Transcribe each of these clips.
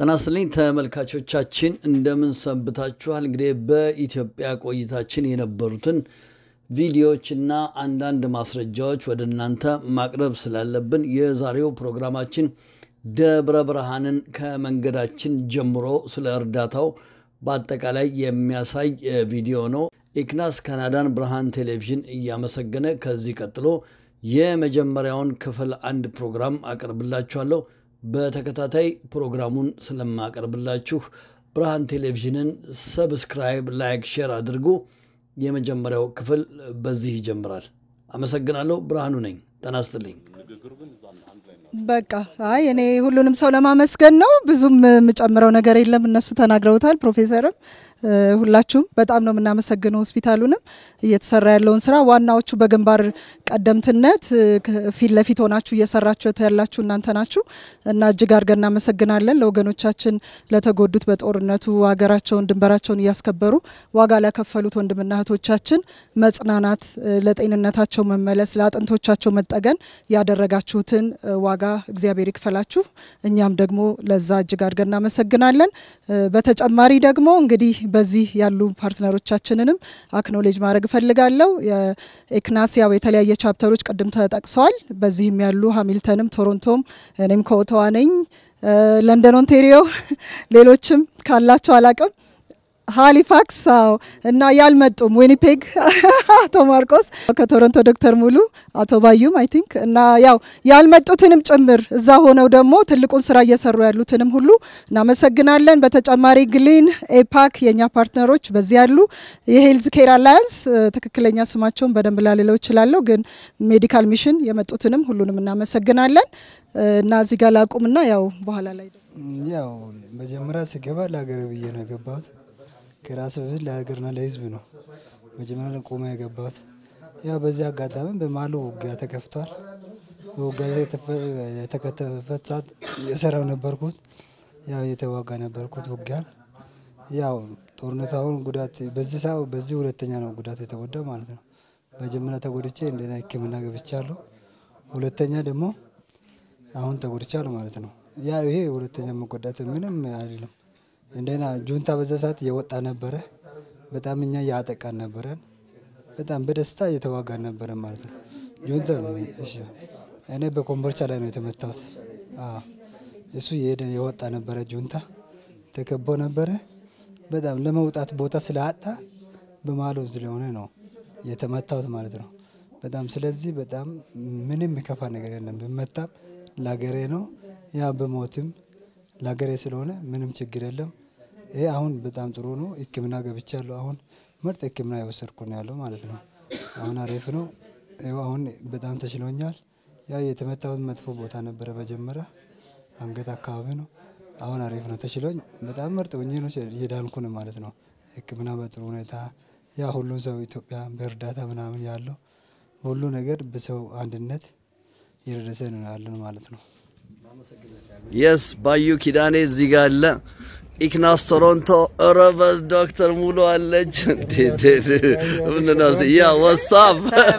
ጤና ይስጥልኝ ተመልካቾቻችን እንደምን ሰንብታችኋል? እንግዲህ በኢትዮጵያ ቆይታችን የነበሩትን ቪዲዮዎችና አንዳንድ ማስረጃዎች ወደ እናንተ ማቅረብ ስላለብን የዛሬው ፕሮግራማችን ደብረ ብርሃንን ከመንገዳችን ጀምሮ ስለ እርዳታው በአጠቃላይ የሚያሳይ ቪዲዮ ነው። ኢክናስ ካናዳን ብርሃን ቴሌቪዥን እያመሰገነ ከዚህ ቀጥሎ የመጀመሪያውን ክፍል አንድ ፕሮግራም አቀርብላችኋለሁ። በተከታታይ ፕሮግራሙን ስለማቀርብላችሁ ብርሃን ቴሌቪዥንን ሰብስክራይብ፣ ላይክ፣ ሼር አድርጉ። የመጀመሪያው ክፍል በዚህ ይጀምራል። አመሰግናለሁ። ብርሃኑ ነኝ። ጤና ይስጥልኝ። በቃ አይ እኔ ሁሉንም ሰው ለማመስገን ነው። ብዙም የምጨምረው ነገር የለም። እነሱ ተናግረውታል። ፕሮፌሰርም ሁላችሁም በጣም ነው የምናመሰግነው። ሆስፒታሉንም እየተሰራ ያለውን ስራ ዋናዎቹ በግንባር ቀደምትነት ፊት ለፊት ሆናችሁ እየሰራችሁ ያላችሁ እናንተ ናችሁ እና እጅግ አድርገን እናመሰግናለን። ለወገኖቻችን ለተጎዱት በጦርነቱ ሀገራቸውን ድንበራቸውን እያስከበሩ ዋጋ ለከፈሉት ወንድምና እህቶቻችን መጽናናት፣ ለጤንነታቸው መመለስ፣ ለአጥንቶቻቸው መጠገን ያደረጋችሁትን ዋጋ እግዚአብሔር ይክፈላችሁ። እኛም ደግሞ ለዛ እጅግ አድርገን እናመሰግናለን። በተጨማሪ ደግሞ እንግዲህ በዚህ ያሉ ፓርትነሮቻችንንም አክኖሌጅ ማድረግ እፈልጋለሁ። የኤክናስ ያው የተለያየ ቻፕተሮች ቅድም ተጠቅሰዋል። በዚህም ያሉ ሃሚልተንም፣ ቶሮንቶም፣ እኔም ከኦቶዋ ነኝ፣ ለንደን፣ ኦንቴሪዮ ሌሎችም ካላቸው አላቅም ሃሊፋክስ አዎ፣ እና ያልመጡም ዊኒፔግ አቶ ማርቆስ ከቶሮንቶ ዶክተር ሙሉ አቶ ባዩም አይ ቲንክ እና ያው ያልመጡትንም ጭምር እዛ ሆነው ደግሞ ትልቁን ስራ እየሰሩ ያሉትንም ሁሉ እናመሰግናለን። በተጨማሪ ግሊን፣ ኤፓክ የእኛ ፓርትነሮች በዚህ ያሉ የሄልዝ ኬር አላያንስ ትክክለኛ ስማቸውን በደንብ ላልለው እችላለሁ፣ ግን ሜዲካል ሚሽን የመጡትንም ሁሉንም እናመሰግናለን እና እዚህ ጋር ላቁምና ያው በኋላ ላይ ያው መጀመሪያ ስገባ ለሀገር ብዬ ነው የገባሁት ከራስ በፊት ለሀገርና ለሕዝብ ነው መጀመሪያ ለቆመ የገባሁት። ያው በዚህ አጋጣሚ በማሉ ውጊያ ተከፍቷል። በውጊያ የተከተፈበት ሰዓት የሰራው ነበርኩት። ያው የተዋጋ ነበርኩት ውጊያን። ያው ጦርነት አሁን ጉዳት በዚህ ሰው በዚህ ሁለተኛ ነው ጉዳት የተጎዳው ማለት ነው። መጀመሪያ ተጎድቼ እንደና ሕክምና ገብቻለሁ። ሁለተኛ ደግሞ አሁን ተጎድቻለሁ ማለት ነው። ያ ይሄ ሁለተኛ መጎዳት ምንም አይደለም። እንደና ጁንታ በዛ ሰዓት እየወጣ ነበረ። በጣም እኛ እያጠቃን ነበረን። በጣም በደስታ እየተዋጋን ነበረ ማለት ነው። ጁንታ እሺ፣ እኔ በኮምቦልቻ ላይ ነው የተመታሁት። እሱ የሄደ የወጣ ነበረ። ጁንታ ተከቦ ነበረ። በጣም ለመውጣት ቦታ ስለአጣ በማሉ ስለሆነ ነው የተመታሁት ማለት ነው። በጣም ስለዚህ በጣም ምንም የሚከፋ ነገር የለም። ብመታም ለሀገሬ ነው ያ በሞትም ለሀገሬ ስለሆነ ምንም ችግር የለም። ይሄ አሁን በጣም ጥሩ ነው። ሕክምና ገብቻለሁ። አሁን ምርጥ ሕክምና የወሰድኩ ነው ያለው ማለት ነው። አሁን አሪፍ ነው። ይኸው አሁን በጣም ተችሎኛል። ያ የተመታሁት መጥፎ ቦታ ነበረ መጀመሪያ አንገት አካባቢ ነው። አሁን አሪፍ ነው፣ ተችሎኝ በጣም ምርጥ ሆኜ ነው እየዳንኩ ነው ማለት ነው። ሕክምና በጥሩ ሁኔታ ያ ሁሉን ሰው ኢትዮጵያ በእርዳታ ምናምን ያለው ሁሉ ነገር በሰው አንድነት እየደረሰ ነው ያለን ማለት ነው። የስ ባዩ ኪዳኔ እዚህ ጋር አለ። ኢክናስ ቶሮንቶ ረበስ ዶክተር ሙሉ አለች። ያ ወሳብ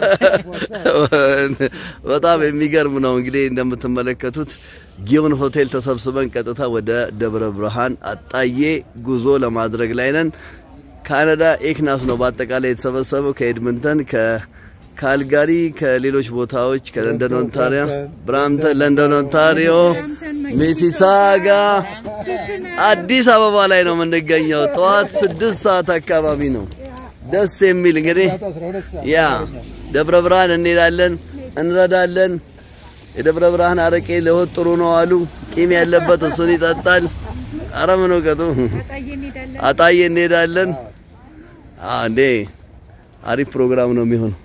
በጣም የሚገርም ነው። እንግዲህ እንደምትመለከቱት ጊዮን ሆቴል ተሰብስበን ቀጥታ ወደ ደብረ ብርሃን አጣዬ ጉዞ ለማድረግ ላይ ነን። ካናዳ ኤክናስ ነው በአጠቃላይ የተሰበሰበው ከኤድመንተን ካልጋሪ ከሌሎች ቦታዎች ከለንደን ኦንታሪዮ፣ ብራምተን፣ ለንደን ኦንታሪዮ፣ ሚሲሳጋ፣ አዲስ አበባ ላይ ነው የምንገኘው። ጠዋት ስድስት ሰዓት አካባቢ ነው። ደስ የሚል እንግዲህ ያ ደብረ ብርሃን እንሄዳለን፣ እንረዳለን። የደብረ ብርሃን አረቄ ለሆድ ጥሩ ነው አሉ። ቂም ያለበት እሱን ይጠጣል። አረ ምን እውቀቱ አጣዬ እንሄዳለን። እንዴ አሪፍ ፕሮግራም ነው የሚሆነው።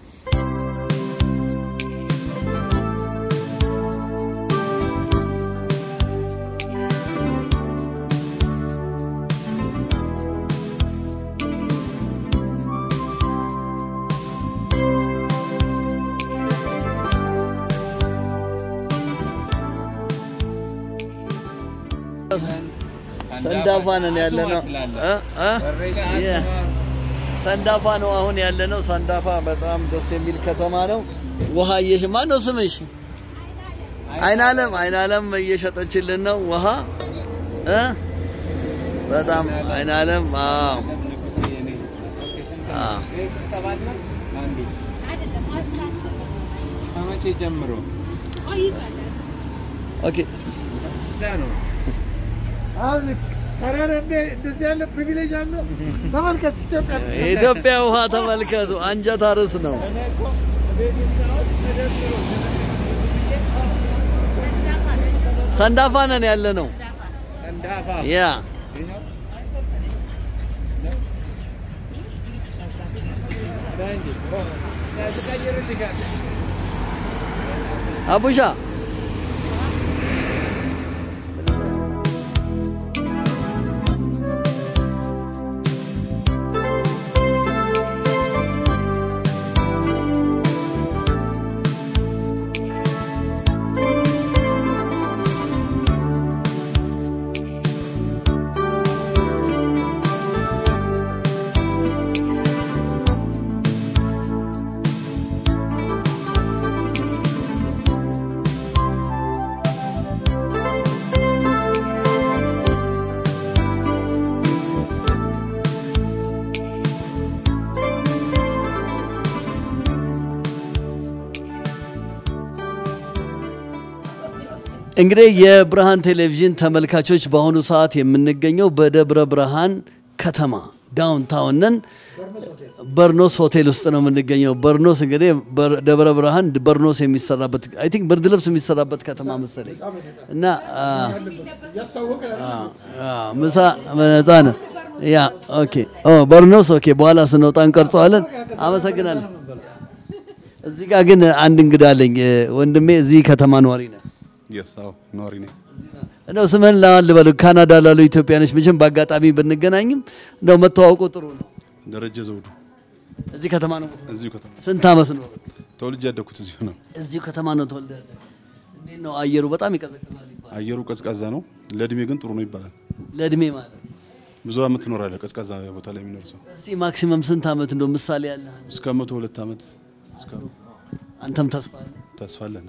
ሰንዳፋ ነን ያለ ነው። ሰንዳፋ ነው አሁን ያለ ነው። ሰንዳፋ በጣም ደስ የሚል ከተማ ነው። ውሃ እየሽ ማን ነው ስምሽ? አይናለም አይናለም እየሸጠችልን ነው ውሃ እ በጣም አይን አለም አዎ አዎ ከመቼ ጀምሮ ኦኬ እንደዚህ ያለ ፕሪቪሌጅ አለው። ተመልከት ኢትዮጵያ የኢትዮጵያ ውሃ ተመልከቱ። አንጀት አርስ ነው። ሰንዳፋ ነን ያለ ነው። ሰንዳፋ ያ አቡሻ እንግዲህ የብርሃን ቴሌቪዥን ተመልካቾች በአሁኑ ሰዓት የምንገኘው በደብረ ብርሃን ከተማ ዳውንታውን ነን። በርኖስ ሆቴል ውስጥ ነው የምንገኘው። በርኖስ እንግዲህ በር- ደብረ ብርሃን በርኖስ የሚሰራበት አይ ቲንክ ብርድ ልብስ የሚሰራበት ከተማ መሰለኝ እና አ፣ አ፣ አ፣ ምሳ ነፃ ነው። ያ ኦኬ ኦ በርኖስ ኦኬ። በኋላ ስንወጣ እንቀርጸዋለን። አመሰግናለሁ። እዚህ ጋር ግን አንድ እንግዳ አለኝ ወንድሜ። እዚህ ከተማ ነዋሪ ነህ? የስ አዎ ነዋሪ ነኝ። እንደው ስምህን ለማን ልበል? ካናዳ ላሉ ኢትዮጵያኖች መቼም በአጋጣሚ ብንገናኝም እንደው መተዋወቁ ጥሩ ነው። ደረጀ ዘውዱ እዚህ ከተማ ነው። እዚሁ ከተማ ስንት ዓመት ነው? ተወልጄ ያደግኩት እዚሁ ነው። እዚሁ ከተማ ነው ተወልደ። እንዴት ነው አየሩ? በጣም ይቀዘቅዛል ይባላል። አየሩ ቀዝቃዛ ነው፣ ለእድሜ ግን ጥሩ ነው ይባላል። ለእድሜ ማለት ብዙ አመት ትኖራለህ ቀዝቃዛ ቦታ ላይ የሚኖር ሰው እስቲ ማክሲመም ስንት ዓመት እንደው ምሳሌ ያለ እስከ መቶ ሁለት አመት እስከ አንተም ተስፋ አለ? ተስፋ አለን።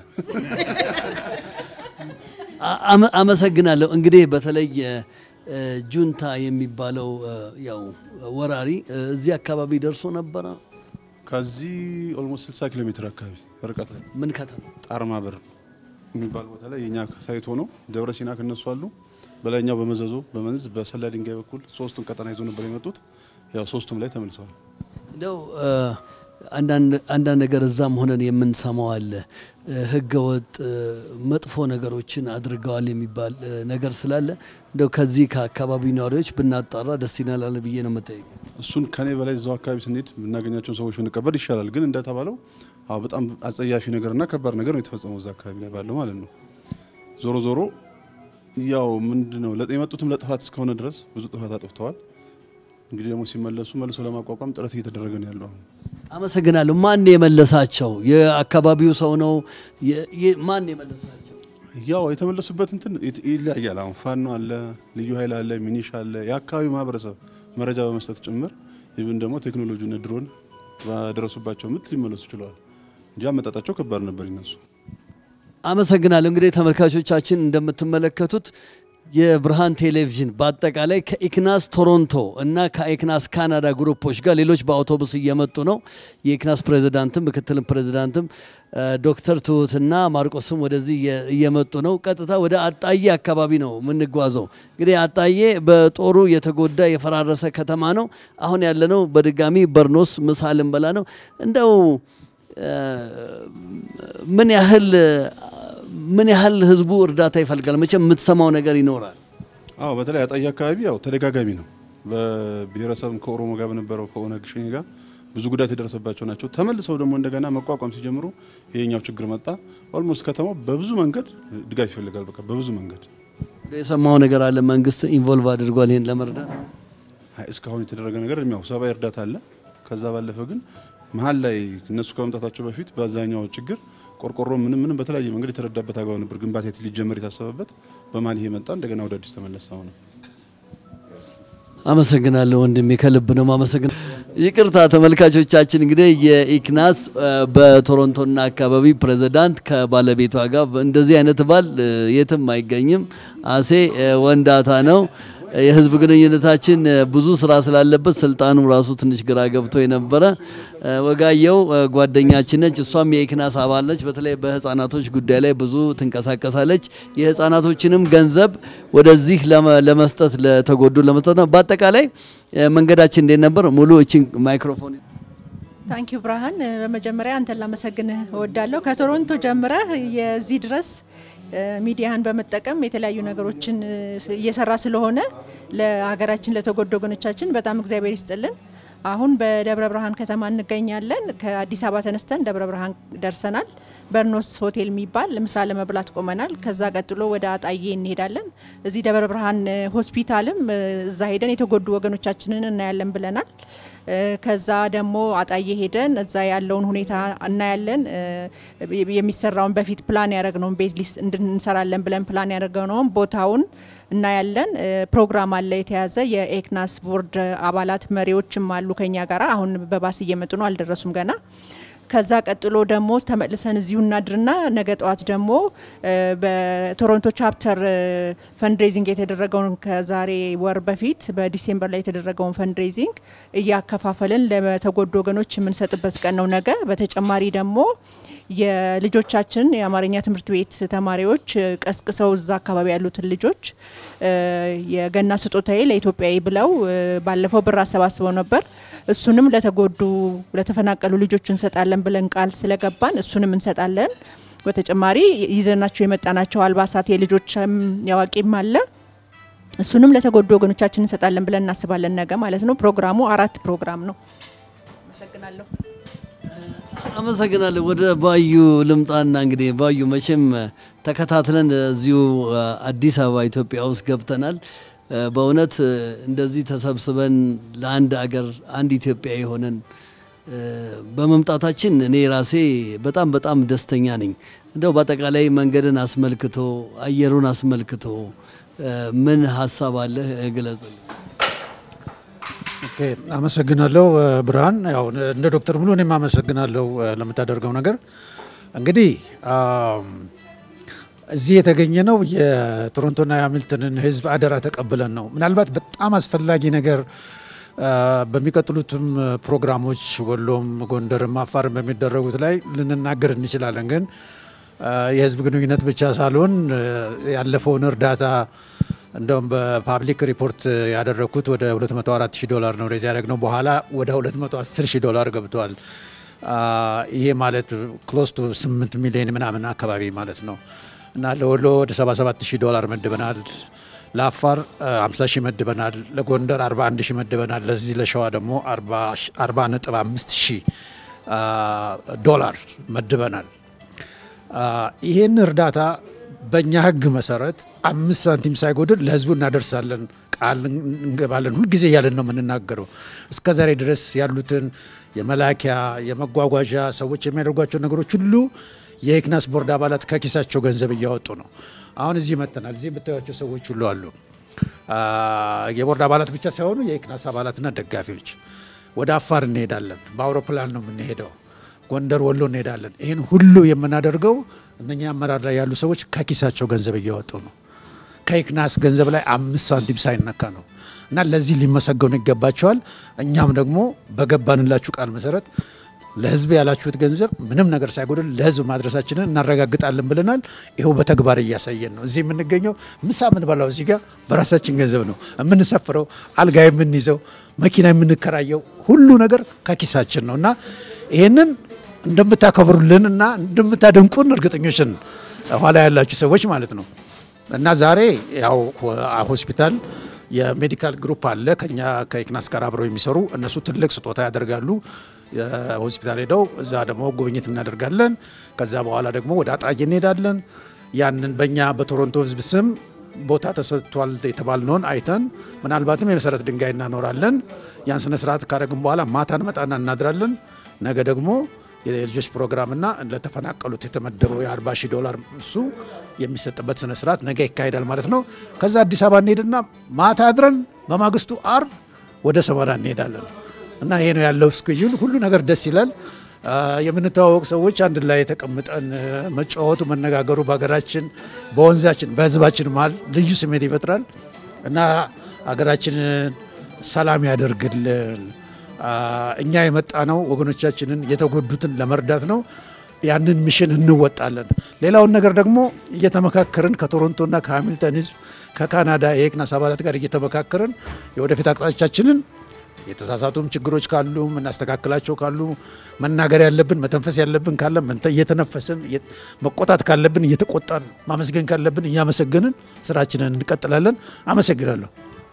አ- አመ- አመሰግናለሁ። እንግዲህ በተለይ እ፣ ጁንታ የሚባለው እ፣ ያው ወራሪ እ፣ እዚህ አካባቢ ደርሶ ነበረ። ከዚህ ኦልሞስት 60 ኪሎ ሜትር አካባቢ ርቀት ላይ ምን ከተማ? ጣርማ በር የሚባል ቦታ ላይ የኛ ሳይት ሆነው ደብረ ሲና ከነሱ አሉ። በላይኛው በመዘዞ በመንዝ በሰላ ድንጋይ በኩል ሶስቱን ቀጠና ይዞ ነበር የመጡት። ያው ሶስቱም ላይ ተመልሰዋል። እንደው እ፣ አንዳንድ አንዳንድ ነገር እዛም ሆነን የምንሰማው አለ እ፣ ህገወጥ እ፣ መጥፎ ነገሮችን አድርገዋል የሚባል እ፣ ነገር ስላለ እንደው ከዚህ ከአካባቢው ነዋሪዎች ብናጣራ ደስ ይላል ብዬ ነው መጠየቅ። እሱን ከኔ በላይ እዛው አካባቢ ስንሄድ የምናገኛቸውን ሰዎች ብንቀበል ይሻላል። ግን እንደተባለው አዎ በጣም አጸያፊ ነገርና ከባድ ነገር ነው የተፈጸመው እዛ አካባቢ ላይ ባለው ማለት ነው። ዞሮ ዞሮ ያው ምንድነው ለጥ- የመጡትም ለጥፋት እስከሆነ ድረስ ብዙ ጥፋት አጥፍተዋል። እንግዲህ ደግሞ ሲመለሱ መልሶ ለማቋቋም ጥረት እየተደረገ ነው ያለው አሁን። አመሰግናለሁ። ማን የመለሳቸው? የአካባቢው ሰው ነው? የ- የ- ማን የመለሳቸው? ያው የተመለሱበት እንትን ይት- ይለያያል። አሁን ፋኖ አለ፣ ልዩ ኃይል አለ፣ ሚኒሻ አለ፣ የአካባቢው ማህበረሰብ መረጃ በመስጠት ጭምር ይብን ደግሞ ቴክኖሎጂና ድሮን ባደረሱባቸው ምት ሊመለሱ ችለዋል እንጂ አመጣጣቸው ከባድ ነበር ይነሱ አመሰግናለሁ። እንግዲህ ተመልካቾቻችን እንደምትመለከቱት የብርሃን ቴሌቪዥን በአጠቃላይ ከኢክናስ ቶሮንቶ እና ከኢክናስ ካናዳ ግሩፖች ጋር ሌሎች በአውቶቡስ እየመጡ ነው። የኢክናስ ፕሬዚዳንትም ምክትልም ፕሬዚዳንትም እ፣ ዶክተር ትሁትና ማርቆስም ወደዚህ እየ- እየመጡ ነው። ቀጥታ ወደ አጣዬ አካባቢ ነው የምንጓዘው። እንግዲህ አጣዬ በጦሩ የተጎዳ የፈራረሰ ከተማ ነው። አሁን ያለነው በድጋሚ በርኖስ ምሳ ልንበላ ነው። እንደው እ፣ ምን ያህል ምን ያህል ህዝቡ እርዳታ ይፈልጋል? መቼም የምትሰማው ነገር ይኖራል። አዎ በተለይ አጣዬ አካባቢ ያው ተደጋጋሚ ነው። በብሔረሰብም ከኦሮሞ ጋር በነበረው ከኦነግ ሸኔ ጋር ብዙ ጉዳት የደረሰባቸው ናቸው። ተመልሰው ደግሞ እንደገና መቋቋም ሲጀምሩ ይሄኛው ችግር መጣ። ኦልሞስት ከተማው በብዙ መንገድ ድጋፍ ይፈልጋል። በቃ በብዙ መንገድ የሰማው ነገር አለ። መንግስት ኢንቮልቭ አድርጓል ይሄን ለመርዳት። አይ፣ እስካሁን የተደረገ ነገር ያው ሰብአዊ እርዳታ አለ። ከዛ ባለፈ ግን መሀል ላይ እነሱ ከመምጣታቸው በፊት በአብዛኛው ችግር ቆርቆሮ ምንም ምንም በተለያየ መንገድ የተረዳበት አግባብ ነበር። ግንባታ ሊጀመር የታሰበበት በመሀል ይሄ መጣ። እንደገና ወደ አዲስ ተመለሰ አሁን አመሰግናለሁ ወንድሜ፣ ከልብ ነው ማመሰግን። ይቅርታ ተመልካቾቻችን፣ እንግዲህ የኢክናስ እ፣ በቶሮንቶና አካባቢ ፕሬዚዳንት ከባለቤቷ ጋር እንደዚህ አይነት ባል እ፣ የትም አይገኝም። አሴ እ፣ ወንዳታ ነው። የህዝብ ግንኙነታችን ብዙ ስራ ስላለበት ስልጣኑ ራሱ ትንሽ ግራ ገብቶ የነበረ ወጋየው ጓደኛችን ነች። እሷም የኢክናስ አባል ነች። በተለይ በህፃናቶች ጉዳይ ላይ ብዙ ትንቀሳቀሳለች። የህፃናቶችንም ገንዘብ ወደዚህ ለመስጠት ለተጎዱ ለመስጠት ነው። በአጠቃላይ መንገዳችን እንዴት ነበር? ሙሉ እችን ማይክሮፎን ታንኪዩ ብርሃን፣ በመጀመሪያ አንተን ላመሰግንህ እወዳለሁ። ከቶሮንቶ ጀምረህ የዚህ ድረስ ሚዲያን በመጠቀም የተለያዩ ነገሮችን እየሰራ ስለሆነ ለሀገራችን ለተጎዱ ወገኖቻችን በጣም እግዚአብሔር ይስጥልን። አሁን በደብረ ብርሃን ከተማ እንገኛለን። ከአዲስ አበባ ተነስተን ደብረ ብርሃን ደርሰናል። በርኖስ ሆቴል የሚባል ምሳ ለመብላት ቆመናል። ከዛ ቀጥሎ ወደ አጣዬ እንሄዳለን። እዚህ ደብረ ብርሃን ሆስፒታልም እዛ ሄደን የተጎዱ ወገኖቻችንን እናያለን ብለናል። ከዛ ደግሞ አጣዬ ሄደን እዛ ያለውን ሁኔታ እናያለን። የሚሰራውን በፊት ፕላን ያደረግነውን ቤት ሊስ እንድንሰራለን ብለን ፕላን ያደረግነውን ቦታውን እናያለን። ፕሮግራም አለ የተያዘ የኤክናስ ቦርድ አባላት መሪዎችም አሉ ከኛ ጋራ። አሁን በባስ እየመጡ ነው፣ አልደረሱም ገና። ከዛ ቀጥሎ ደግሞ ተመልሰን እዚሁ እናድርና ነገ ጠዋት ደግሞ በቶሮንቶ ቻፕተር ፈንድሬዚንግ የተደረገውን ከዛሬ ወር በፊት በዲሴምበር ላይ የተደረገውን ፈንድሬዚንግ እያከፋፈልን ለተጎዱ ወገኖች የምንሰጥበት ቀን ነው ነገ። በተጨማሪ ደግሞ የልጆቻችን የአማርኛ ትምህርት ቤት ተማሪዎች ቀስቅሰው እዛ አካባቢ ያሉትን ልጆች የገና ስጦታዬ ለኢትዮጵያዊ ብለው ባለፈው ብር አሰባስበው ነበር። እሱንም ለተጎዱ ለተፈናቀሉ ልጆች እንሰጣለን ብለን ቃል ስለገባን እሱንም እንሰጣለን። በተጨማሪ ይዘናቸው የመጣናቸው አልባሳት የልጆችም ያዋቂም አለ። እሱንም ለተጎዱ ወገኖቻችን እንሰጣለን ብለን እናስባለን ነገ ማለት ነው። ፕሮግራሙ አራት ፕሮግራም ነው። አመሰግናለሁ። አመሰግናለሁ። ወደ ባዩ ልምጣና እንግዲህ ባዩ መቼም ተከታትለን እዚሁ አዲስ አበባ ኢትዮጵያ ውስጥ ገብተናል። በእውነት እንደዚህ ተሰብስበን ለአንድ አገር አንድ ኢትዮጵያ የሆነን በመምጣታችን እኔ ራሴ በጣም በጣም ደስተኛ ነኝ። እንደው በአጠቃላይ መንገድን አስመልክቶ አየሩን አስመልክቶ ምን ሀሳብ አለህ? ግለጽልኝ። ኦኬ፣ አመሰግናለሁ ብርሃን። ያው እንደ ዶክተር ሙሉ እኔም አመሰግናለሁ ለምታደርገው ነገር። እንግዲህ እዚህ የተገኘ ነው የቶሮንቶና የሃሚልተንን ሕዝብ አደራ ተቀብለን ነው። ምናልባት በጣም አስፈላጊ ነገር በሚቀጥሉትም ፕሮግራሞች ወሎም፣ ጎንደርም፣ አፋርም በሚደረጉት ላይ ልንናገር እንችላለን። ግን የህዝብ ግንኙነት ብቻ ሳልሆን ያለፈውን እርዳታ እንደውም በፓብሊክ ሪፖርት ያደረግኩት ወደ 204 ሺህ ዶላር ነው ሬዝ ያደረግነው። በኋላ ወደ 210 ሺህ ዶላር ገብቷል። ይሄ ማለት ክሎስ ቱ 8 ሚሊዮን ምናምን አካባቢ ማለት ነው እና ለወሎ ወደ 77 ሺህ ዶላር መድበናል። ለአፋር 50 ሺህ መድበናል። ለጎንደር 41 ሺህ መድበናል። ለዚህ ለሸዋ ደግሞ 40.5 ሺህ ዶላር መድበናል። ይህን እርዳታ በእኛ ህግ መሰረት አምስት ሳንቲም ሳይጎድል ለህዝቡ እናደርሳለን ቃል እንገባለን። ሁልጊዜ እያለን ነው የምንናገረው። እስከ ዛሬ ድረስ ያሉትን የመላኪያ የመጓጓዣ ሰዎች የሚያደርጓቸው ነገሮች ሁሉ የኢክናስ ቦርድ አባላት ከኪሳቸው ገንዘብ እያወጡ ነው። አሁን እዚህ መጥተናል። እዚህ የምታዩቸው ሰዎች ሁሉ አሉ። የቦርድ አባላት ብቻ ሳይሆኑ የኢክናስ አባላትና ደጋፊዎች። ወደ አፋር እንሄዳለን። በአውሮፕላን ነው የምንሄደው። ጎንደር፣ ወሎ እንሄዳለን። ይህን ሁሉ የምናደርገው እነኛ አመራር ላይ ያሉ ሰዎች ከኪሳቸው ገንዘብ እያወጡ ነው። ከኢክናስ ገንዘብ ላይ አምስት ሳንቲም ሳይነካ ነው እና ለዚህ ሊመሰገኑ ይገባቸዋል። እኛም ደግሞ በገባንላችሁ ቃል መሰረት ለህዝብ ያላችሁት ገንዘብ ምንም ነገር ሳይጎድል ለህዝብ ማድረሳችንን እናረጋግጣለን ብለናል። ይኸው በተግባር እያሳየን ነው። እዚህ የምንገኘው ምሳ የምንበላው እዚህ ጋር በራሳችን ገንዘብ ነው የምንሰፍረው፣ አልጋ የምንይዘው፣ መኪና የምንከራየው ሁሉ ነገር ከኪሳችን ነው እና ይህንን እንደምታከብሩልን እና እንደምታደንቁን እርግጠኞችን ኋላ ያላችሁ ሰዎች ማለት ነው እና ዛሬ ያው ሆስፒታል የሜዲካል ግሩፕ አለ ከኛ ከኢክናስ ጋር አብረው የሚሰሩ እነሱ ትልቅ ስጦታ ያደርጋሉ። ሆስፒታል ሄደው እዛ ደግሞ ጉብኝት እናደርጋለን። ከዛ በኋላ ደግሞ ወደ አጣዬ እንሄዳለን። ያንን በእኛ በቶሮንቶ ህዝብ ስም ቦታ ተሰጥቷል የተባልነውን አይተን ምናልባትም የመሰረት ድንጋይ እናኖራለን። ያን ስነ ስርዓት ካደረግን በኋላ ማታ እንመጣና እናድራለን። ነገ ደግሞ የልጆች ፕሮግራምና ለተፈናቀሉት የተመደበው የ40 ሺህ ዶላር እሱ የሚሰጥበት ስነ ስርዓት ነገ ይካሄዳል ማለት ነው። ከዛ አዲስ አበባ እንሄድና ማታ አድረን በማግስቱ አርብ ወደ ሰመራ እንሄዳለን እና ይሄ ነው ያለው ስኬጁል። ሁሉ ነገር ደስ ይላል። የምንተዋወቅ ሰዎች አንድ ላይ የተቀምጠን መጫወቱ፣ መነጋገሩ በሀገራችን፣ በወንዛችን፣ በህዝባችን መሀል ልዩ ስሜት ይፈጥራል እና ሀገራችንን ሰላም ያደርግልን። እኛ የመጣ ነው ወገኖቻችንን የተጎዱትን ለመርዳት ነው። ያንን ሚሽን እንወጣለን። ሌላውን ነገር ደግሞ እየተመካከርን ከቶሮንቶና ከሃሚልተን ህዝብ ከካናዳ የኤክናስ አባላት ጋር እየተመካከርን የወደፊት አቅጣጫችንን የተሳሳቱም ችግሮች ካሉ የምናስተካክላቸው ካሉ መናገር ያለብን መተንፈስ ያለብን ካለ እየተነፈስን መቆጣት ካለብን እየተቆጣን ማመስገን ካለብን እያመሰገንን ስራችንን እንቀጥላለን። አመሰግናለሁ።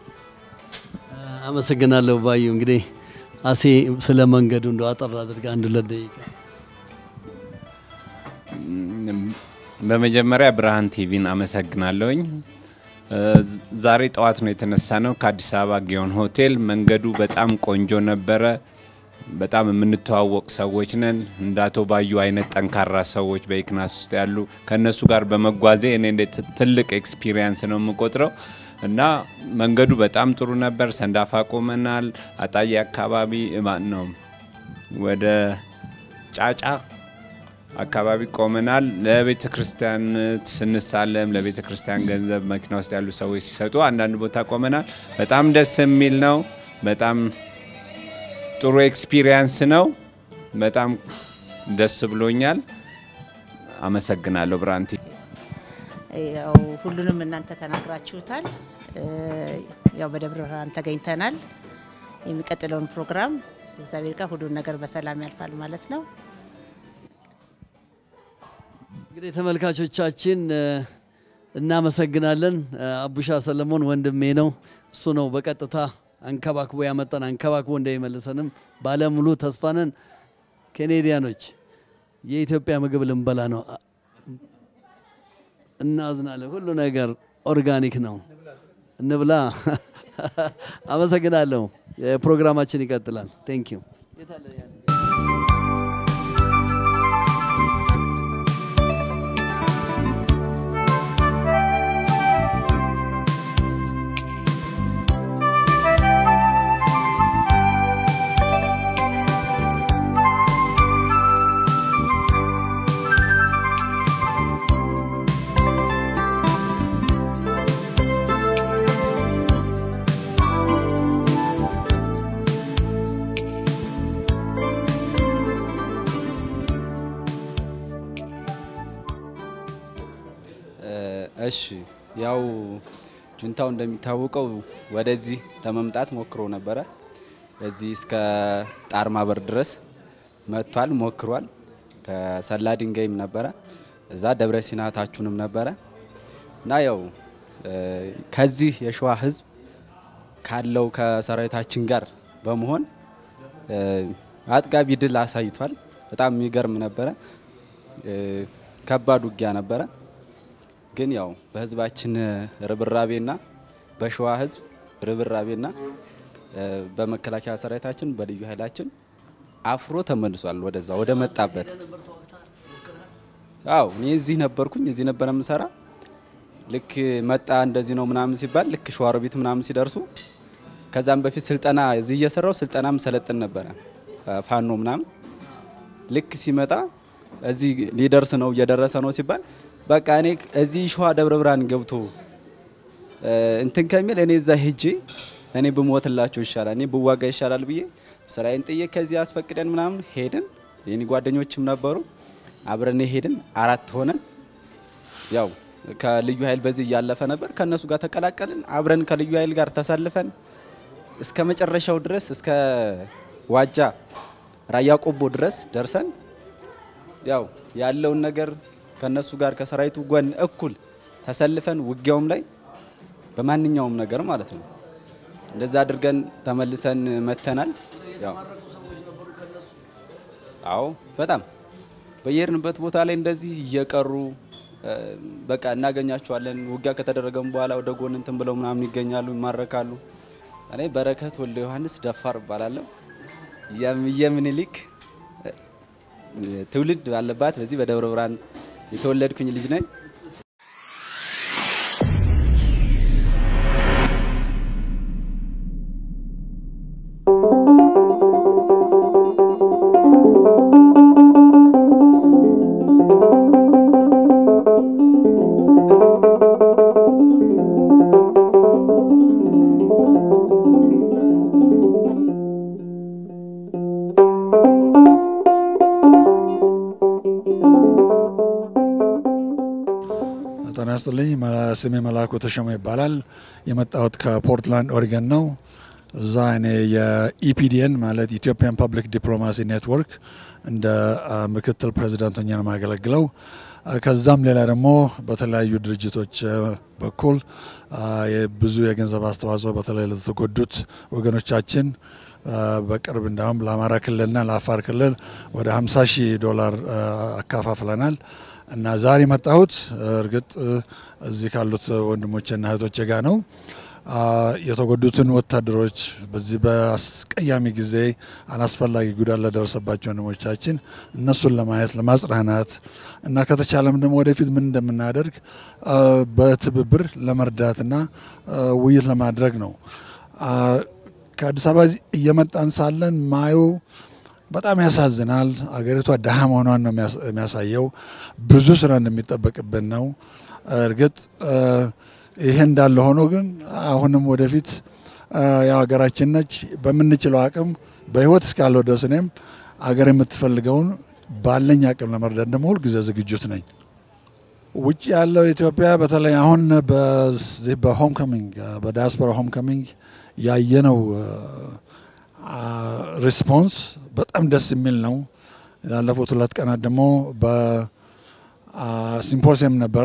አመሰግናለሁ ባዩ። እንግዲህ አሴ ስለ መንገዱ እንደ አጠር አድርጋ አንድ ሁለት ደቂቃ በመጀመሪያ ብርሃን ቲቪን አመሰግናለሁኝ። ዛሬ ጠዋት ነው የተነሳ ነው ከአዲስ አበባ ጊዮን ሆቴል። መንገዱ በጣም ቆንጆ ነበረ። በጣም የምንተዋወቅ ሰዎች ነን። እንደ አቶ ባዩ አይነት ጠንካራ ሰዎች በኢክናስ ውስጥ ያሉ ከእነሱ ጋር በመጓዜ እኔ እንደ ትልቅ ኤክስፒሪየንስ ነው የምቆጥረው እና መንገዱ በጣም ጥሩ ነበር። ሰንዳፋ ቆመናል። አጣዬ አካባቢ ማን ነው ወደ ጫጫ አካባቢ ቆመናል። ለቤተ ክርስቲያን ስንሳለም ለቤተ ክርስቲያን ገንዘብ መኪና ውስጥ ያሉ ሰዎች ሲሰጡ አንዳንድ ቦታ ቆመናል። በጣም ደስ የሚል ነው። በጣም ጥሩ ኤክስፒሪየንስ ነው። በጣም ደስ ብሎኛል። አመሰግናለሁ ብራንቲ። ያው ሁሉንም እናንተ ተናግራችሁታል። ያው በደብረ ብርሃን ተገኝተናል። የሚቀጥለውን ፕሮግራም እግዚአብሔር ጋር ሁሉን ነገር በሰላም ያልፋል ማለት ነው። እንግዲህ ተመልካቾቻችን እናመሰግናለን። አቡሻ ሰለሞን ወንድሜ ነው። እሱ ነው በቀጥታ አንከባክቦ ያመጣን፣ አንከባክቦ እንደሚመልሰንም ባለሙሉ ተስፋ ነን። ኬኔዲያኖች የኢትዮጵያ ምግብ ልንበላ ነው። እናዝናለን። ሁሉ ነገር ኦርጋኒክ ነው። እንብላ። አመሰግናለሁ። ፕሮግራማችን ይቀጥላል። ቴንክ ዩ እሺ ያው ጁንታው እንደሚታወቀው ወደዚህ ለመምጣት ሞክሮ ነበረ። እዚህ እስከ ጣርማ በር ድረስ መጥቷል፣ ሞክሯል። ከሰላ ድንጋይም ነበረ፣ እዛ ደብረ ሲና ታችሁንም ነበረ እና ያው ከዚህ የሸዋ ህዝብ ካለው ከሰራዊታችን ጋር በመሆን አጥጋቢ ድል አሳይቷል። በጣም የሚገርም ነበረ። ከባድ ውጊያ ነበረ። ግን ያው በህዝባችን ርብራቤና በሸዋ ህዝብ ርብራቤና በመከላከያ ሰራዊታችን በልዩ ኃይላችን አፍሮ ተመልሷል ወደዛ ወደ መጣበት። አዎ እኔ እዚህ ነበርኩኝ፣ እዚህ ነበረ የምሰራ። ልክ መጣ እንደዚህ ነው ምናምን ሲባል ልክ ሸዋሮቢት ምናምን ሲደርሱ ከዛም በፊት ስልጠና እዚህ እየሰራው ስልጠናም ሰለጥን ነበረ ፋኖ ምናምን ልክ ሲመጣ እዚህ ሊደርስ ነው እየደረሰ ነው ሲባል በቃ እኔ እዚህ ሸዋ ደብረ ብርሃን ገብቶ እንትን ከሚል እኔ እዛ ሄጄ እኔ ብሞትላቸው ይሻላል፣ እኔ ብዋጋ ይሻላል ብዬ ስራዬን ጥዬ ከዚህ አስፈቅደን ምናምን ሄድን። የኔ ጓደኞችም ነበሩ፣ አብረን ሄድን። አራት ሆነን ያው ከልዩ ኃይል በዚህ እያለፈ ነበር። ከእነሱ ጋር ተቀላቀልን። አብረን ከልዩ ኃይል ጋር ተሳልፈን እስከ መጨረሻው ድረስ እስከ ዋጃ ራያ ቆቦ ድረስ ደርሰን ያው ያለውን ነገር ከነሱ ጋር ከሰራዊቱ ጎን እኩል ተሰልፈን ውጊያውም ላይ በማንኛውም ነገር ማለት ነው እንደዛ አድርገን ተመልሰን መተናል። ያው አዎ በጣም በየሄድንበት ቦታ ላይ እንደዚህ እየቀሩ በቃ እናገኛቸዋለን። ውጊያ ከተደረገም በኋላ ወደ ጎን እንትን ብለው ምናምን ይገኛሉ፣ ይማረካሉ። እኔ በረከት ወልደ ዮሐንስ ደፋር እባላለሁ። የምኒልክ ትውልድ ባለባት በዚህ በደብረ ብርሃን የተወለድኩኝ ልጅ ነኝ። ይስጥልኝ። መላ- ስሜ መላኩ ተሾመ ይባላል። የመጣሁት ከፖርትላንድ ኦሪገን ነው። እዛ እኔ የኢፒዲኤን ማለት ኢትዮጵያን ፐብሊክ ዲፕሎማሲ ኔትወርክ እንደ አ፣ ምክትል ፕሬዚዳንት ሆኜ ነው የማገለግለው። አ፣ ከዛም ሌላ ደግሞ በተለያዩ ድርጅቶች አ፣ በኩል አ፣ የብዙ የገንዘብ አስተዋጽኦ በተለይ ለተጎዱት ወገኖቻችን አ፣ በቅርብ እንዳሁም ለአማራ ክልልና ለአፋር ክልል ወደ 50 ሺህ ዶላር አ፣ አካፋፍለናል እና ዛሬ የመጣሁት እርግጥ እዚህ ካሉት ወንድሞቼና እህቶቼ ጋር ነው። አ፣ የተጎዱትን ወታደሮች በዚህ በአስቀያሚ ጊዜ አላስፈላጊ ጉዳት ለደረሰባቸው ወንድሞቻችን እነሱን ለማየት ለማጽናናት እና ከተቻለም ደግሞ ወደፊት ምን እንደምናደርግ አ፣ በትብብር ለመርዳትና አ፣ ውይይት ለማድረግ ነው። አ፣ ከአዲስ አበባ እየመጣን ሳለን ማየው በጣም ያሳዝናል። አገሪቷ ድሃ መሆኗን ነው የሚያስ- የሚያሳየው። ብዙ ስራ እንደሚጠበቅብን ነው። እርግጥ አ፣ ይሄ እንዳለ ሆኖ ግን አሁንም ወደፊት አ፣ ያው ሀገራችን ነች። በምንችለው አቅም በህይወት እስካለው ድረስ እኔም አገር የምትፈልገውን ባለኝ አቅም ለመርዳት ደግሞ ሁልጊዜ ዝግጁት ነኝ። ውጭ ያለው ኢትዮጵያ በተለይ አሁን በዚህ በሆም ካሚንግ በዲያስፖራ ሆም ካሚንግ ያየነው ሪስፖንስ በጣም ደስ የሚል ነው። ያለፉት ሁለት ቀናት ደግሞ በሲምፖሲየም ነበረ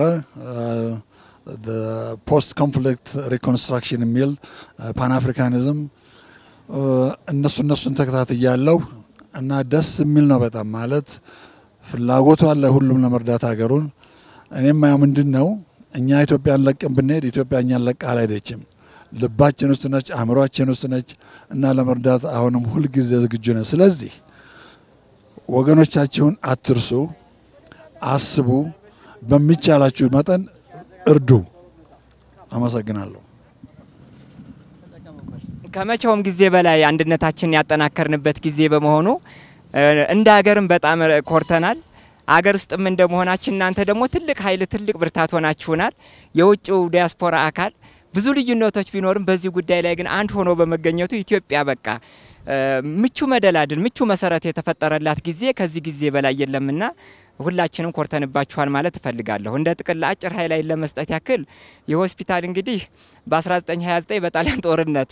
ፖስት ኮንፍሊክት ሪኮንስትራክሽን የሚል ፓን አፍሪካኒዝም እነሱ እነሱን ተከታትያለሁ እና ደስ የሚል ነው በጣም ማለት ፍላጎቱ አለ ሁሉም ለመርዳት ሀገሩን። እኔም ያው ምንድን ነው እኛ ኢትዮጵያን ለቀን ብንሄድ ኢትዮጵያ እኛን ለቃ አልሄደችም። ልባችን ውስጥ ነች፣ አእምሯችን ውስጥ ነች እና ለመርዳት አሁንም ሁልጊዜ ዝግጁ ነን። ስለዚህ ወገኖቻችሁን አትርሱ፣ አስቡ፣ በሚቻላችሁ መጠን እርዱ። አመሰግናለሁ። ከመቼውም ጊዜ በላይ አንድነታችንን ያጠናከርንበት ጊዜ በመሆኑ እ፣ እንደ ሀገርም በጣም ኮርተናል። አገር ውስጥም እንደመሆናችን እናንተ ደግሞ ትልቅ ኃይል ትልቅ ብርታት ሆናችሁናል። የውጭው ዲያስፖራ አካል ብዙ ልዩነቶች ቢኖርም በዚህ ጉዳይ ላይ ግን አንድ ሆኖ በመገኘቱ ኢትዮጵያ በቃ እ፣ ምቹ መደላድል ምቹ መሰረት የተፈጠረላት ጊዜ ከዚህ ጊዜ በላይ የለምና ሁላችንም ኮርተንባችኋል ማለት እፈልጋለሁ። እንደ ጥቅል አጭር ሀይላይት ለመስጠት ያክል ይህ ሆስፒታል እንግዲህ በ1929 በጣሊያን ጦርነት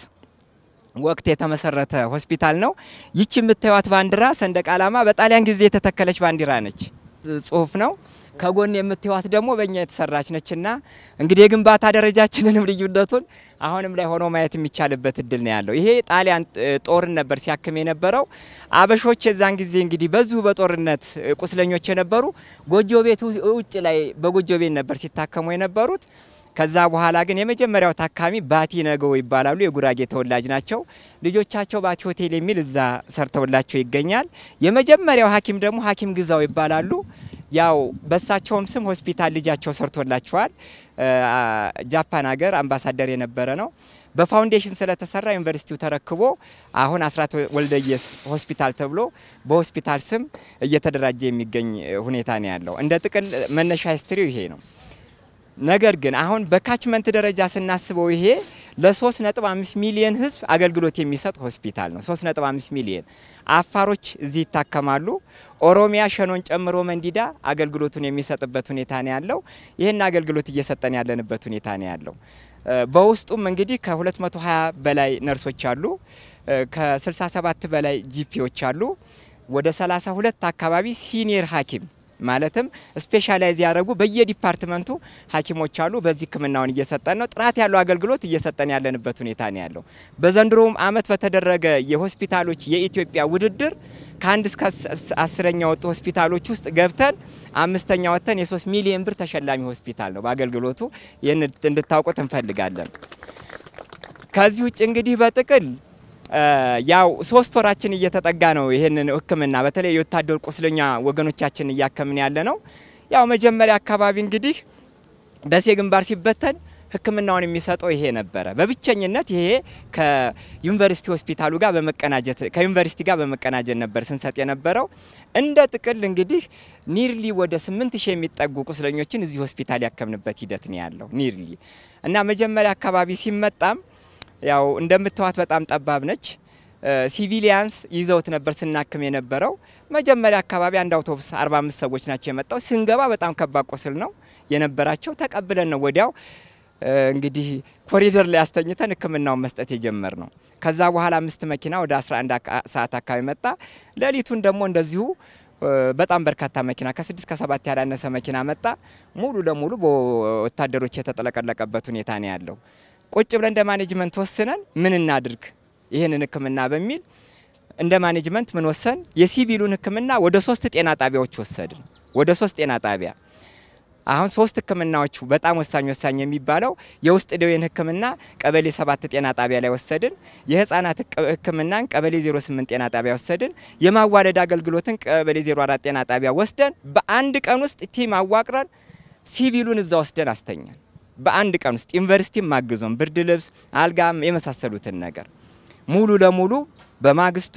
ወቅት የተመሰረተ ሆስፒታል ነው። ይቺ የምታዩት ባንዲራ ሰንደቅ ዓላማ በጣሊያን ጊዜ የተተከለች ባንዲራ ነች፣ ጽሁፍ ነው። ከጎን የምታዩት ደግሞ በእኛ የተሰራች ነችና እንግዲህ የግንባታ ደረጃችንንም ልዩነቱን አሁንም ላይ ሆኖ ማየት የሚቻልበት እድል ነው ያለው። ይሄ ጣሊያን እ፣ ጦርን ነበር ሲያክም የነበረው። አበሾች የዛን ጊዜ እንግዲህ በዚሁ በጦርነት እ፣ ቁስለኞች የነበሩ ጎጆ ቤት ው- ውጭ ላይ በጎጆ ቤት ነበር ሲታከሙ የነበሩት። ከዛ በኋላ ግን የመጀመሪያው ታካሚ ባቲ ነገው ይባላሉ። የጉራጌ ተወላጅ ናቸው። ልጆቻቸው ባቲ ሆቴል የሚል እዛ ሰርተውላቸው ይገኛል። የመጀመሪያው ሐኪም ደግሞ ሐኪም ግዛው ይባላሉ። ያው በሳቸውም ስም ሆስፒታል ልጃቸው ሰርቶላቸዋል። እ፣ ጃፓን ሀገር አምባሳደር የነበረ ነው። በፋውንዴሽን ስለተሰራ ዩኒቨርሲቲው ተረክቦ አሁን አስራት ወልደየስ ሆስፒታል ተብሎ በሆስፒታል ስም እየተደራጀ የሚገኝ ሁኔታ ነው ያለው። እንደ ጥቅል መነሻ ሂስትሪው ይሄ ነው። ነገር ግን አሁን በካችመንት ደረጃ ስናስበው ይሄ ለ3.5 ሚሊዮን ሕዝብ አገልግሎት የሚሰጥ ሆስፒታል ነው። 3.5 ሚሊዮን አፋሮች እዚህ ይታከማሉ። ኦሮሚያ ሸኖን ጨምሮ መንዲዳ አገልግሎቱን የሚሰጥበት ሁኔታ ነው ያለው። ይህን አገልግሎት እየሰጠን ያለንበት ሁኔታ ነው ያለው። እ፣ በውስጡም እንግዲህ ከ220 በላይ ነርሶች አሉ። እ፣ ከ67 በላይ ጂፒዎች አሉ። ወደ 32 አካባቢ ሲኒየር ሐኪም ማለትም ስፔሻላይዝ ያደረጉ በየዲፓርትመንቱ ሐኪሞች አሉ። በዚህ ሕክምናውን እየሰጠን ነው። ጥራት ያለው አገልግሎት እየሰጠን ያለንበት ሁኔታ ነው ያለው። በዘንድሮውም ዓመት በተደረገ የሆስፒታሎች የኢትዮጵያ ውድድር ከአንድ እስከ አስ- አስረኛ ወጡ ሆስፒታሎች ውስጥ ገብተን አምስተኛ ወጥተን የሶስት ሚሊዮን ብር ተሸላሚ ሆስፒታል ነው በአገልግሎቱ። ይህን እንድታውቁት እንፈልጋለን። ከዚህ ውጭ እንግዲህ በጥቅል እ፣ ያው ሶስት ወራችን እየተጠጋ ነው። ይህንን ህክምና በተለይ የወታደር ቁስለኛ ወገኖቻችን እያከምን ያለ ነው። ያው መጀመሪያ አካባቢ እንግዲህ ደሴ ግንባር ሲበተን ህክምናውን የሚሰጠው ይሄ ነበረ። በብቸኝነት ይሄ ከዩኒቨርሲቲ ሆስፒታሉ ጋር በመቀናጀት ከዩኒቨርሲቲ ጋር በመቀናጀት ነበር ስንሰጥ የነበረው። እንደ ጥቅል እንግዲህ ኒርሊ ወደ ስምንት ሺህ የሚጠጉ ቁስለኞችን እዚህ ሆስፒታል ያከምንበት ሂደት ነው ያለው ኒርሊ እና መጀመሪያ አካባቢ ሲመጣም ያው እንደምትዋት በጣም ጠባብ ነች። ሲቪሊያንስ ይዘውት ነበር ስናክም የነበረው። መጀመሪያ አካባቢ አንድ አውቶቡስ 45 ሰዎች ናቸው የመጣው። ስንገባ በጣም ከባድ ቁስል ነው የነበራቸው። ተቀብለን ነው ወዲያው እንግዲህ ኮሪደር ላይ አስተኝተን ሕክምናውን መስጠት የጀመር ነው። ከዛ በኋላ አምስት መኪና ወደ 11 ሰዓት አካባቢ መጣ። ሌሊቱን ደግሞ እንደዚሁ በጣም በርካታ መኪና ከስድስት ከሰባት ያላነሰ መኪና መጣ። ሙሉ ለሙሉ በወታደሮች የተጠለቀለቀበት ሁኔታ ነው ያለው። ቁጭ ብለን እንደ ማኔጅመንት ወስነን ምን እናድርግ ይህንን ህክምና በሚል እንደ ማኔጅመንት ምን ወሰን የሲቪሉን ህክምና ወደ ሶስት ጤና ጣቢያዎች ወሰድን። ወደ ሶስት ጤና ጣቢያ አሁን ሶስት ህክምናዎቹ በጣም ወሳኝ ወሳኝ የሚባለው የውስጥ ደዌን ህክምና ቀበሌ ሰባት ጤና ጣቢያ ላይ ወሰድን። የህፃናት ህክምናን ቀበሌ 08 ጤና ጣቢያ ወሰድን። የማዋለድ አገልግሎትን ቀበሌ 04 ጤና ጣቢያ ወስደን በአንድ ቀን ውስጥ ቲም አዋቅረን ሲቪሉን እዛ ወስደን አስተኛን። በአንድ ቀን ውስጥ ዩኒቨርሲቲም ማግዞን ብርድ ልብስ፣ አልጋም የመሳሰሉትን ነገር ሙሉ ለሙሉ በማግስቱ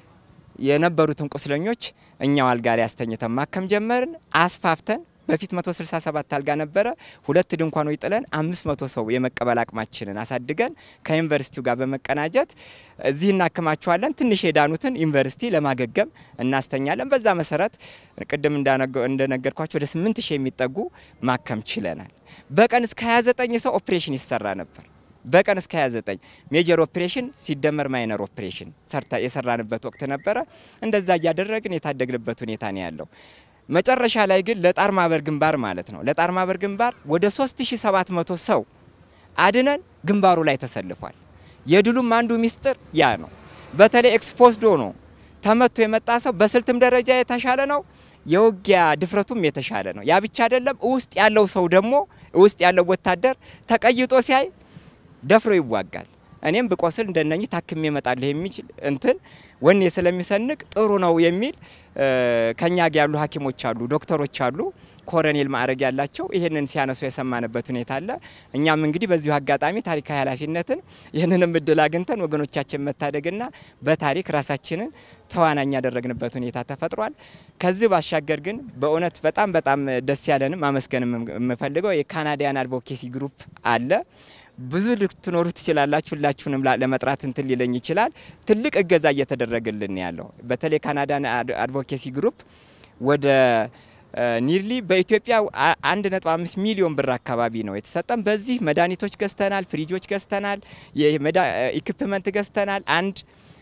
የነበሩትን ቁስለኞች እኛው አልጋ ላይ አስተኝተን ማከም ጀመርን። አስፋፍተን በፊት 167 አልጋ ነበረ። ሁለት ድንኳኖች ጥለን 500 ሰው የመቀበል አቅማችንን አሳድገን ከዩኒቨርሲቲው ጋር በመቀናጀት እዚህ እናክማቸዋለን። ትንሽ የዳኑትን ዩኒቨርሲቲ ለማገገም እናስተኛለን። በዛ መሰረት ቅድም እንደነገርኳቸው ወደ 8000 የሚጠጉ ማከም ችለናል። በቀን እስከ 29 ሰው ኦፕሬሽን ይሰራ ነበር። በቀን እስከ 29 ሜጀር ኦፕሬሽን ሲደመር ማይነር ኦፕሬሽን ሰርታ የሰራንበት ወቅት ነበረ። እንደዛ እያደረግን የታደግንበት ሁኔታ ነው ያለው። መጨረሻ ላይ ግን ለጣር ማበር ግንባር ማለት ነው ለጣር ማበር ግንባር ወደ 3700 ሰው አድነን ግንባሩ ላይ ተሰልፏል። የድሉም አንዱ ሚስጥር ያ ነው። በተለይ ኤክስፖዝዶ ነው ተመቶ የመጣ ሰው በስልትም ደረጃ የተሻለ ነው። የውጊያ ድፍረቱም የተሻለ ነው። ያ ብቻ አይደለም። ውስጥ ያለው ሰው ደግሞ ውስጥ ያለው ወታደር ተቀይጦ ሲያይ ደፍሮ ይዋጋል። እኔም ብቆስል እንደነኚህ ታክሜ እመጣለሁ የሚችል እንትን ወኔ ስለሚሰንቅ ጥሩ ነው የሚል ከኛ ጋር ያሉ ሐኪሞች አሉ፣ ዶክተሮች አሉ፣ ኮረኔል ማዕረግ ያላቸው ይህንን ሲያነሱ የሰማንበት ሁኔታ አለ። እኛም እንግዲህ በዚሁ አጋጣሚ ታሪካዊ ኃላፊነትን ይህንንም እድል አግኝተን ወገኖቻችን መታደግና በታሪክ ራሳችንን ተዋናኝ ያደረግንበት ሁኔታ ተፈጥሯል። ከዚህ ባሻገር ግን በእውነት በጣም በጣም ደስ ያለንም ማመስገን የምፈልገው የካናዲያን አድቮኬሲ ግሩፕ አለ። ብዙ ልትኖሩ ትችላላችሁ። ሁላችሁንም ለመጥራት እንትን ሊለኝ ይችላል። ትልቅ እገዛ እየተደረገልን ያለው በተለይ ካናዳን አድቮኬሲ ግሩፕ ወደ ኒርሊ በኢትዮጵያ አንድ ነጥብ አምስት ሚሊዮን ብር አካባቢ ነው የተሰጠን። በዚህ መድኃኒቶች ገዝተናል፣ ፍሪጆች ገዝተናል፣ ኢኩፕመንት ገዝተናል፣ አንድ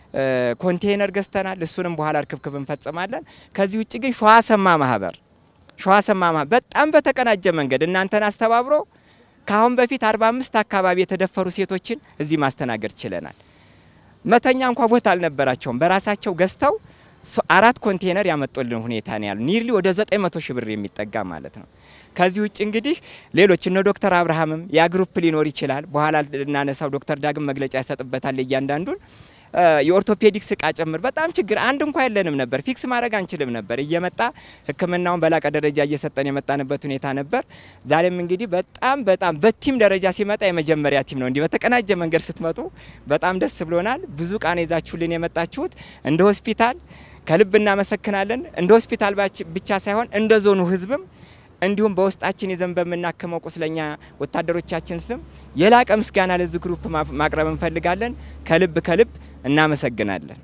ኮንቴይነር ገዝተናል። እሱንም በኋላ ርክብክብ እንፈጽማለን። ከዚህ ውጭ ግን ሸዋሰማ ማህበር ሸዋሰማ ማህበር በጣም በተቀናጀ መንገድ እናንተን አስተባብሮ ከአሁን በፊት 45 አካባቢ የተደፈሩ ሴቶችን እዚህ ማስተናገድ ችለናል። መተኛ እንኳ ቦታ አልነበራቸውም። በራሳቸው ገዝተው አራት ኮንቴነር ያመጡልን ሁኔታ ነው ያሉ ኒርሊ ወደ 900 ሺህ ብር የሚጠጋ ማለት ነው። ከዚህ ውጭ እንግዲህ ሌሎች እነ ዶክተር አብርሃምም ያ ግሩፕ ሊኖር ይችላል። በኋላ ልናነሳው ዶክተር ዳግም መግለጫ ያሰጥበታል እያንዳንዱን የኦርቶፔዲክስ እቃ ጭምር በጣም ችግር አንድ እንኳ የለንም ነበር። ፊክስ ማድረግ አንችልም ነበር። እየመጣ ሕክምናውን በላቀ ደረጃ እየሰጠን የመጣንበት ሁኔታ ነበር። ዛሬም እንግዲህ በጣም በጣም በቲም ደረጃ ሲመጣ የመጀመሪያ ቲም ነው። እንዲህ በተቀናጀ መንገድ ስትመጡ በጣም ደስ ብሎናል። ብዙ ቃን ይዛችሁልን የመጣችሁት እንደ ሆስፒታል ከልብ እናመሰግናለን። እንደ ሆስፒታል ብቻ ሳይሆን እንደ ዞኑ ሕዝብም እንዲሁም በውስጣችን ይዘን በምናክመው ቁስለኛ ወታደሮቻችን ስም የላቀ ምስጋና ለዚህ ግሩፕ ማቅረብ እንፈልጋለን። ከልብ ከልብ እናመሰግናለን።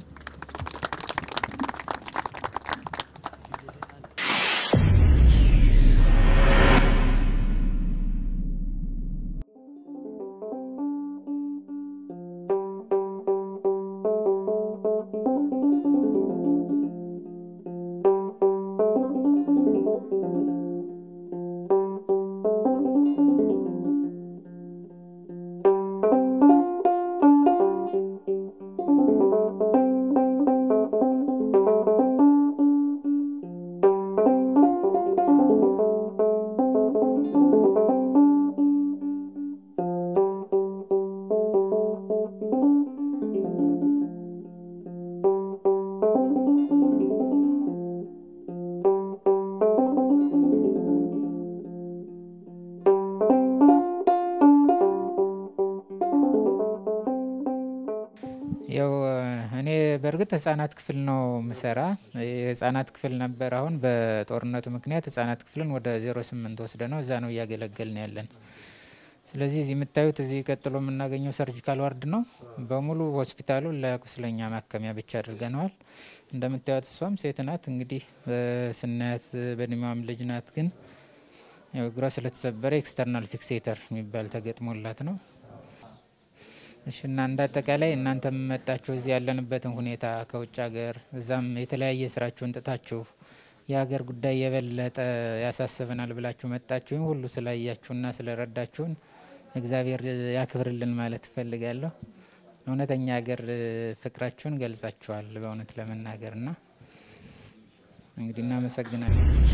ያው እኔ በእርግጥ ህጻናት ክፍል ነው ምሰራ። የህጻናት ክፍል ነበር። አሁን በጦርነቱ ምክንያት ህጻናት ክፍልን ወደ ዜሮ ስምንት ወስደ ነው እዛ ነው እያገለገልን ያለን። ስለዚህ እዚህ የምታዩት እዚህ ቀጥሎ የምናገኘው ሰርጂካል ዋርድ ነው። በሙሉ ሆስፒታሉ ለቁስለኛ ማከሚያ ብቻ አድርገነዋል። እንደምታዩት እሷም ሴት ናት። እንግዲህ ስናያት በእድሜዋም ልጅ ናት፣ ግን ያው እግሯ ስለተሰበረ ኤክስተርናል ፊክሴተር የሚባል ተገጥሞላት ነው። እሺ እና እንደ አጠቃላይ እናንተም መጣችሁ እዚህ ያለንበትን ሁኔታ ከውጭ ሀገር እዛም የተለያየ ስራችሁን ጥታችሁ የሀገር ጉዳይ የበለጠ ያሳስበናል ብላችሁ መጣችሁ ይህን ሁሉ ስላያችሁና ስለረዳችሁን እግዚአብሔር ያክብርልን ማለት እፈልጋለሁ። እውነተኛ ሀገር ፍቅራችሁን ገልጻችኋል በእውነት ለመናገር ና እንግዲህ እናመሰግናለን።